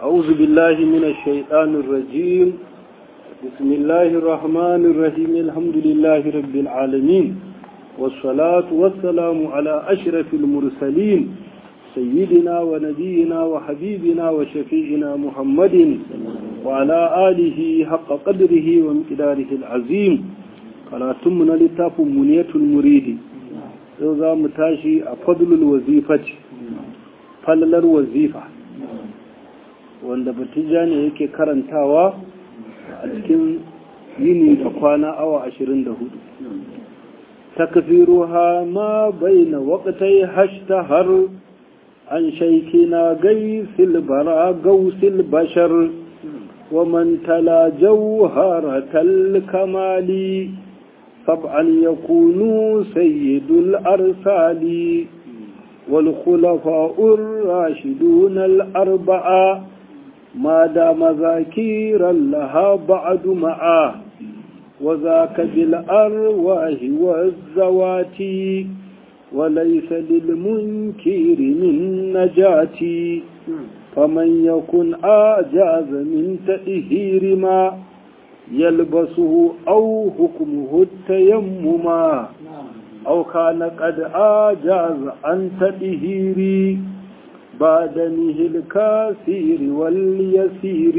أعوذ بالله من الشيطان الرجيم بسم الله الرحمن الرحيم الحمد لله رب العالمين والصلاة والسلام على أشرف المرسلين سيدنا ونبينا وحبيبنا وشفيعنا محمد وعلى آله حق قدره ومقداره العظيم قراتمنا لتاف منية المريد إذا متاشي أفضل الوظيفة فلل الوظيفة wanda batija ne yake karantawa a cikin yini da kwana awa ashirin da hudu takfiruha ma baina waqtai hashtahar an shaykina gaisil bara gausil bashar wa man tala jawharatal kamali sab'an yakunu sayyidul arsali والخلفاء الراشدون الأربعة ما دام ذاكيرا لها بعد معاه وذاك بالأرواح والزوات وليس للمنكر من نجاتي فمن يكن آجاز من تأهير ما يلبسه أو حكمه التيمما أو كان قد آجاز عن تأهيري بعدنه الكثير واليسير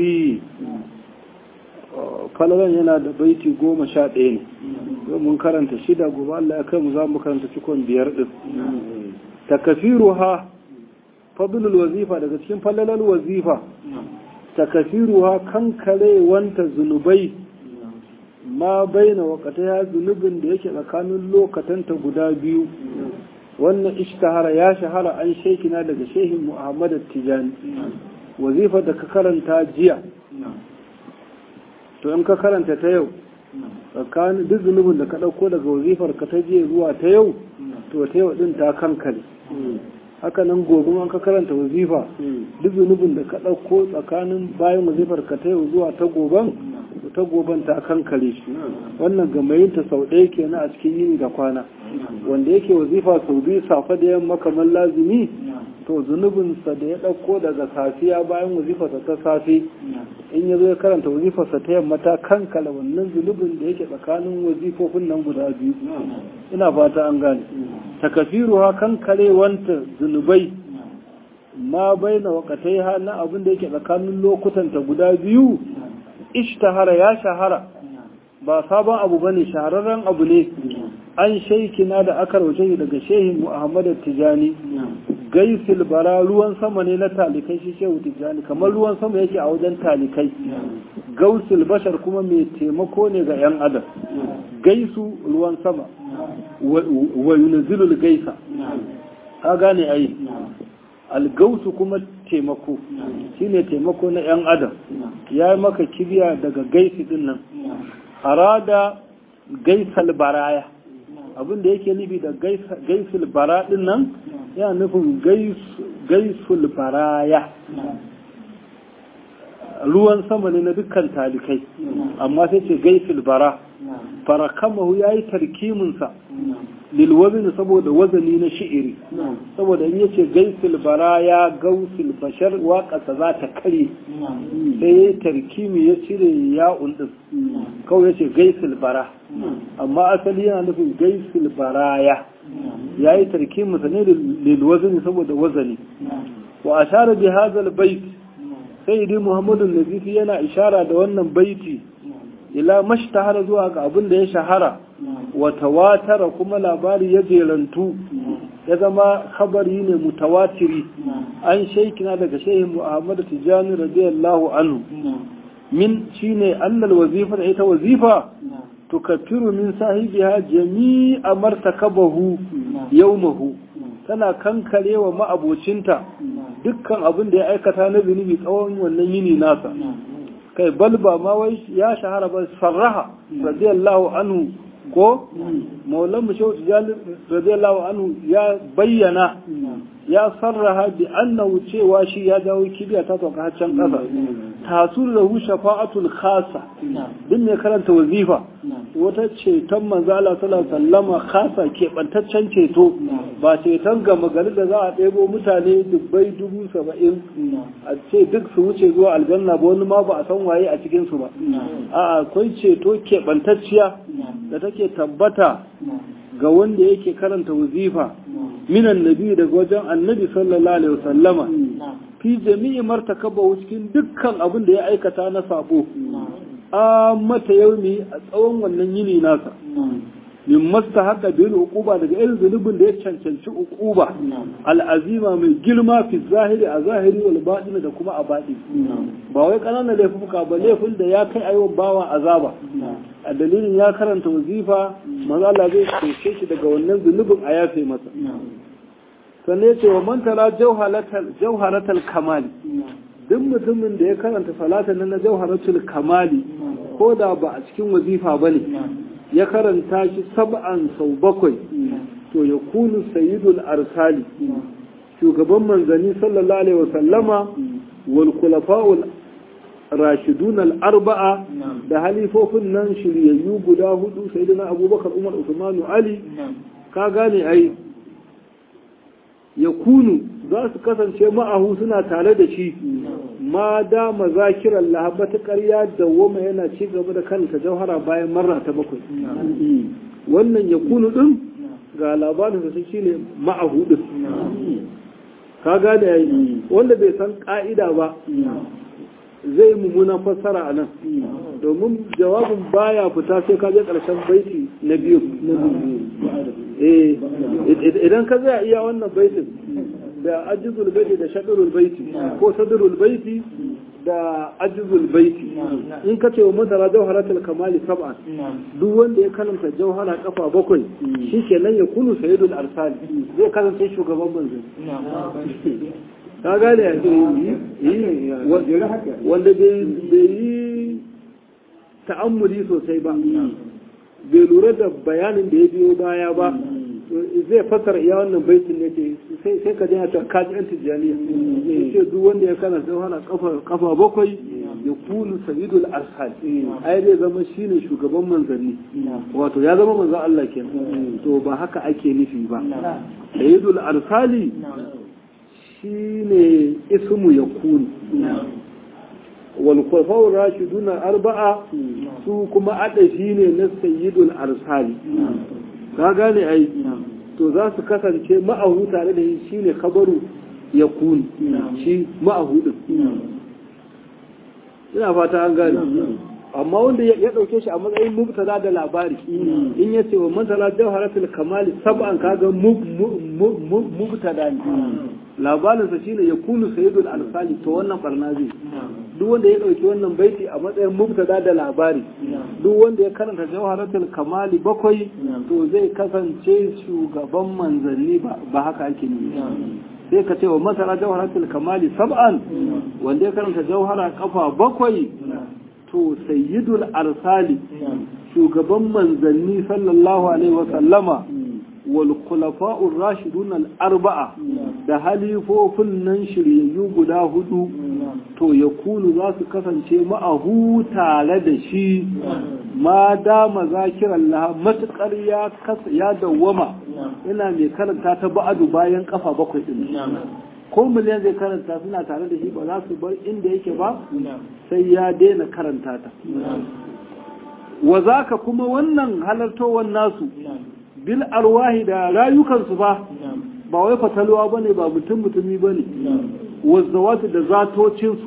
falalan yana da baiti goma sha ɗaya ne mun karanta shida gobe Allah ya kai mu za mu karanta cikon biyar ɗin takafiru ha fadlul wazifa daga cikin falalar wazifa takafiru ha kankare wanta zunubai ma baina wakata ya zunubin da yake tsakanin lokatanta guda biyu wannan ishtahara ya shahara an shekina daga shehin muhammad tijani wazifa da ka karanta jiya to in ka karanta ta yau tsakanin duk zunubin da ka ɗauko daga wazifar ka ta jiya zuwa ta yau to ta yau ɗin ta kankare haka nan gobe an ka karanta wazifa duk zunubin da ka ɗauko tsakanin bayan wazifar ka ta yau zuwa ta goben ta goben ta kankare shi wannan gamayinta sau ɗaya kenan a cikin yini da kwana wanda yake wazifa sau biyu safe da yamma kamar lazimi to zunubinsa da ya ɗauko daga safiya bayan wazifarsa ta safe in ya zo ya karanta wazifarsa ta yamma ta kankala wannan zunubin da yake tsakanin wazifofin nan guda biyu ina fata an gane takafiru ha kankare wanta zunubai ma bai na wakatai ha na abin da yake tsakanin lokutanta guda biyu ishtahara ya shahara ba sabon abu bane shahararren abu ne an shaikina da aka rauce daga shehin Muhammad Tijani gaisil bara ruwan sama ne na talikai shi shehu Tijani kamar ruwan sama yake a wajen talikai gausil bashar kuma mai taimako ne ga yan adam gaisu ruwan sama wa yunzilul gaisa ka gane ai algausu kuma taimako shine taimako na yan adam ya yi maka kibiya daga gaisi din nan arada gaisal baraya abin da yake nufi da gaisul bara din nan yana nufin gaisul baraya ruwan sama ne na dukkan talikai amma sai ce gaisul bara farakamahu ya yi tarkiminsa lilwazini saboda wazani na shi'iri saboda in yace gaisul bara ya gausul bashar waƙasa za ta kare sai ya tarkimi ya cire ya'un din kawai yace gaisul bara amma asali yana nufin gaisul baraya ya yi tarkiminsa ne lilwazini saboda wazani wa ashara bi hadha bait sayyidi muhammadu nazifi yana ishara da wannan baiti ila mashtahara zuwa ga abin da ya shahara wa tawatara kuma labari ya jerantu ya zama khabari ne mutawatiri an shaikina daga shehin Muhammad Tijani radiyallahu anhu min shine annal wazifa da ita wazifa tukaffiru min sahibiha jami'a martakabahu yawmahu tana kankarewa ma'abocinta dukkan abin da ya aikata na zunubi tsawon wannan yini nasa kai balba ma wai ya shahara ba sarraha radiyallahu anhu ko maulan mushawu radiyallahu anhu ya bayyana ya sarraha bi annahu cewa shi ya dawo kibiya ta sauka can kasa tasur da hu shafa'atul khasa din ne karanta wazifa wata ceton manzala sallallahu sallama kasa keɓantaccen ceto ba ceton gama gari da za a ɗebo mutane dubbai dubu saba'in a ce duk su wuce zuwa aljanna ba wani ma ba a san waye a cikinsu ba a akwai ceto keɓantacciya da take tabbata ga wanda yake karanta wazifa minan nabi daga wajen annabi sallallahu alaihi wasallama fi jami'i martakaba cikin dukkan abin da ya aikata na sabo a mata yaumi a tsawon wannan yini nasa min masta haka bil uquba daga irin zunubin da ya cancanci uquba al'azima mai girma fi zahiri a zahiri wal batin da kuma a baɗi ba wai kananan laifuka ba laifin da ya kai ayyukan bawa azaba a dalilin ya karanta wazifa maza Allah zai cece shi daga wannan zunubin a yafe masa sannan ya ce wa man tara jauharatal kamali duk mutumin da ya karanta salatan na jauharatul kamali ko da ba a cikin wazifa ba ne ya karanta shi sab'an sau bakwai to ya kunu sayyidul arsali shugaban manzani sallallahu alaihi wasallama wal khulafa'ul rashidun al-arba'a da halifofin nan shiryayyu guda hudu sayyidina abubakar umar usmanu ali ka gane ai ya kunu za su kasance ma'ahu suna tare da shi ma da mazakirar lahabata ƙarya da woma yana ci gaba da kanta jauhara bayan marra ta bakwai wannan ya kunu ɗin ga labarin da shi ne ma'ahu ɗin ka gane yayi wanda bai san ƙa'ida ba zai mummunan fassara a nan domin jawabin baya fita sai ka je ƙarshen baiti na biyu idan ka zai iya wannan baitin da ajizul baiti da shaɗarul baiti ko sadrul baiti da ajizul baiti in ka ce wa masara jauharatul kamali sab'an duk wanda ya karanta jauhara kafa bakwai shi kenan ya kunu sayyidul arsali zai kasance shugaban manzon ka gane wanda bai yi ta'ammuli sosai ba bai lura da bayanin da ya biyo baya ba zai fasara iya wannan baitin ne ce sai ka jina ta kaji yan tijjaniya ce duk wanda ya kana sai hana kafa bakwai ya kulu sayidul arsal ai zai zama shine shugaban manzanni wato ya zama manzan Allah kenan to ba haka ake nufi ba sayidul arsali shine ismu ya kunu والخلفاء الراشدون أربعة su kuma adashi ne na sayyidul arsali ka gane ai to za su kasance ma'ahu tare da shi ne kabaru ya kun shi ma'ahu din ina fata an gane amma wanda ya dauke shi a matsayin mubtada da labari in ya ce wa masala jawharatul kamali sab'an kaga mubtada ne labarinsa shine ya kunu sayyidul arsali to wannan barna zai duk wanda ya dauki wannan baiti a matsayin mubtada da labari duk wanda ya karanta jawharatul kamali bakwai to zai kasance shugaban manzanni ba haka ake ne sai ka ce wa masara jawharatul kamali sab'an wanda ya karanta jawhara kafa bakwai to sayyidul arsali shugaban manzanni sallallahu alaihi wa sallama wal khulafa'ur rashidun al arba'a da halifofin nan shiryayyu guda hudu to ya kunu za su kasance ma'ahu tare da shi ma dama zakiran laha matukar ya ya dawwama ina mai karanta ta ba'adu bayan kafa bakwai din ko miliyan zai karanta suna tare da shi ba za su bar inda yake ba sai ya daina karanta ta wa zaka kuma wannan halartowar nasu bil arwahi da rayukansu ba ba wai fatalwa bane ba mutum mutumi bane wazzawatu da zatocinsu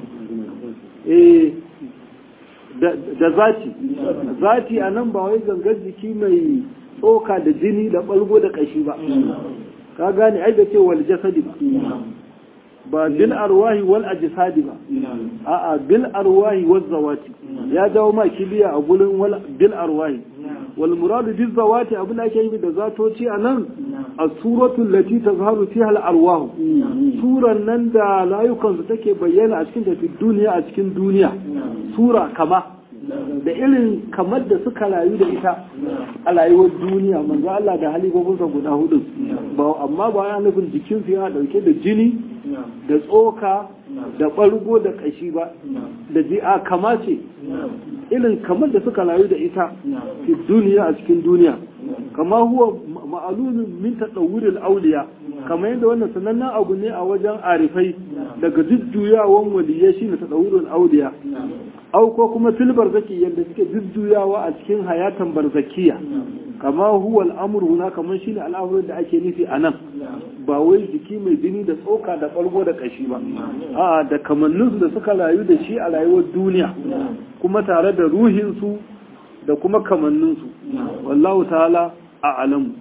eh da zati zati a nan ba wai gangar jiki mai tsoka da jini da balgo da kashi ba ka gane ai da ce wal jasadi ba ba bil arwahi wal ajsadi ba a'a bil arwahi waz zawati ya dawo ma kibiya a gurin wal bil arwahi wal muradu bil zawati abin da ake yi da zatoci a nan a suratul lati tazharu fiha al arwah suran nan da layukan su take bayyana a cikin tafi duniya a cikin duniya sura kama da irin kamar da suka rayu da ita a rayuwar duniya manzo Allah da halifofinsa guda hudu ba amma ba ya nufin jikinsu yana dauke da jini da tsoka da ɓargo da ƙashi ba da ji'a kama ce irin kamar da suka rayu da ita fi duniya a cikin duniya kama huwa ma'alumin min tadawuril auliya kamar yadda wannan sanannen abu ne a wajen arifai daga jujjuyawan waliyya shine tadawuril auliya au ko kuma filbar zaki yadda suke jujjuyawa a cikin hayatan barzakiya kama huwa al'amuru na kamar shine al'amuran da ake nufi a nan ba wai jiki mai jini da tsoka da ɓargo da ƙashi ba a da kamanninsu da suka rayu da shi a rayuwar duniya kuma tare da ruhinsu da kuma kamanninsu wallahu ta'ala a alamu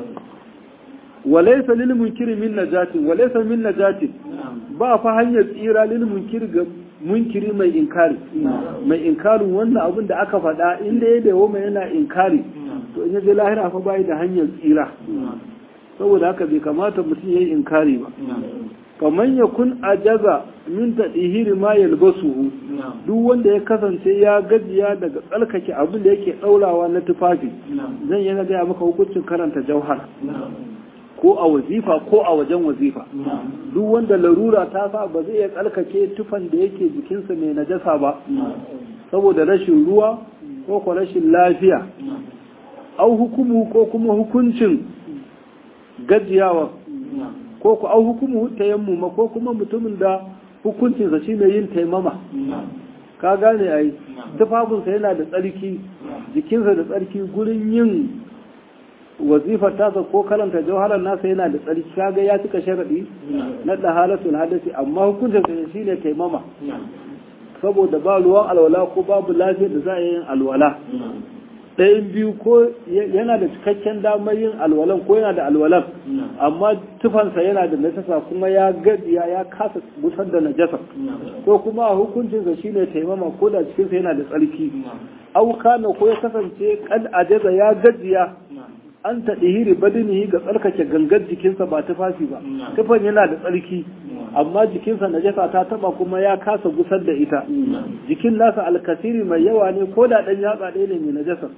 walaisa lil munkiri min najatin walaisa min najatin ba fa hanyar tsira lil munkiri ga munkiri mai inkari mai inkarin wannan abin da aka faɗa inda ya dawo mai yana inkari to in yaje lahira fa bai da hanyar tsira saboda haka bai kamata mutum ya yi inkari ba kamar ya kun ajaza min tadihiri ma yalbasuhu duk wanda ya kasance ya gajiya daga tsalkake abin da yake daurawa na tufafi zan yana gaya maka hukuncin karanta jauhar ko a wazifa ko a wajen wazifa duk wanda larura ta sa ba zai iya tsalkake tufan da yake jikinsa mai najasa ba saboda rashin ruwa ko ko rashin lafiya au hukumu ko kuma hukuncin gajiyawa ko ku au hukumu tayammuma ko kuma mutumin da hukuncinsa shi mai yin taimama ka gane ai tufafinsa yana da tsarki jikinsa da tsarki gurin yin wazifar tasa ko karanta jawharar nasa yana da tsarki kaga ya cika sharadi na dahalatul hadasi amma hukuncinsa shi ne taimama saboda ba ruwan alwala ko babu lafiyar da za a yin alwala ɗayan biyu ko yana da cikakken damar yin alwalan ko yana da alwalan amma tufansa yana da najasa kuma ya gajiya ya kasa busar da najasa ko kuma a hukuncinsa shine taimama ko da cikinsa yana da tsarki auka ko ya kasance kad ajaza ya gajiya an taɗihiri badinihi ga tsarkake gangar jikinsa ba tufafi ba tufan yana da tsarki amma jikinsa najasa ta taba kuma ya kasa gusar da ita jikin nasa alkasiri mai yawa ne ko da ɗan yatsa ɗaya ne mai najasa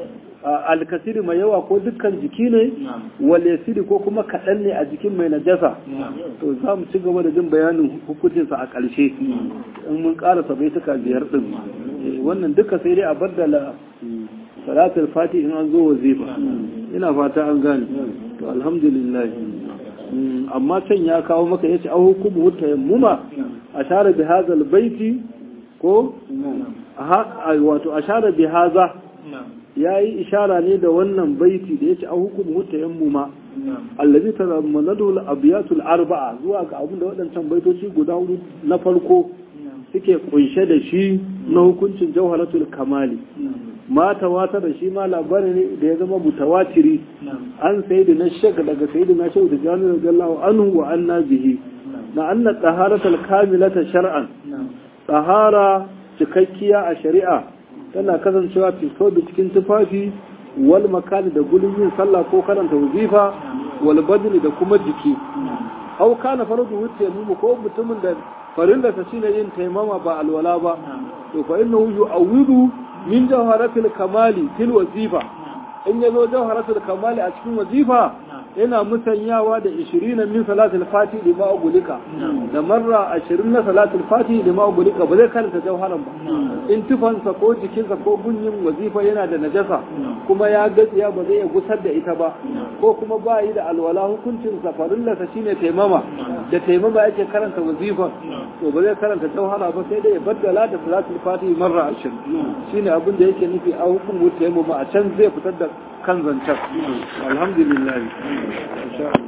alkasiri mai yawa ko dukkan jiki ne walesiri ko kuma kaɗan ne a jikin mai najasa to za mu ci gaba da jin bayanin hukuncinsa a ƙarshe in mun ƙarasa baituka biyar ɗin wannan duka sai dai a baddala salatul fati in an zo wazifa ina fata an gane to alhamdulillah amma can ya kawo maka yace a hukumu tayammuma ashara bi hadha albayti ko wato ashara bi hadha yayi ishara ne da wannan baiti da yace a hukumu tayammuma allazi tazammanadu al-abyatul arba'a zuwa ga abin da waɗancan baitoci guda hudu na farko suke kunshe da shi na hukuncin jawharatul kamali ma tawata da shi ma labari ne da ya zama mutawatiri an sai da na shek daga sai da na shek da jami'ar radiyallahu anhu wa anna bihi na anna taharatul kamilata shar'an tahara cikakkiya a shari'a tana kasancewa fito da cikin tufafi wal makani da gulun yin sallah ko karanta wazifa wal badni da kuma jiki au kana faradu wuce mu ko mutumin da farillarsa shine yin taimama ba alwala ba to fa innahu yu'awwidu min jawharatul kamali fil wazifa in yazo jawharatul kamali a cikin wazifa yana musanyawa da 20 min salatul fati da ma ugulika da marra 20 na salatul fati da ma ugulika ba zai karanta jawharan ba in tufansa ko jikinsa ko gunyin wazifa yana da najasa kuma ya gatsiya ba zai iya gusar da ita ba ko kuma ba yi da alwala hukuncin safarillarsa shine taimama da taimama yake karanta wazifan to ba zai karanta jawhara ba sai dai ya baddala da salatul fati marra 20 shine abin da yake nufi a hukumu taimama a can zai fitar da kan zancen alhamdulillah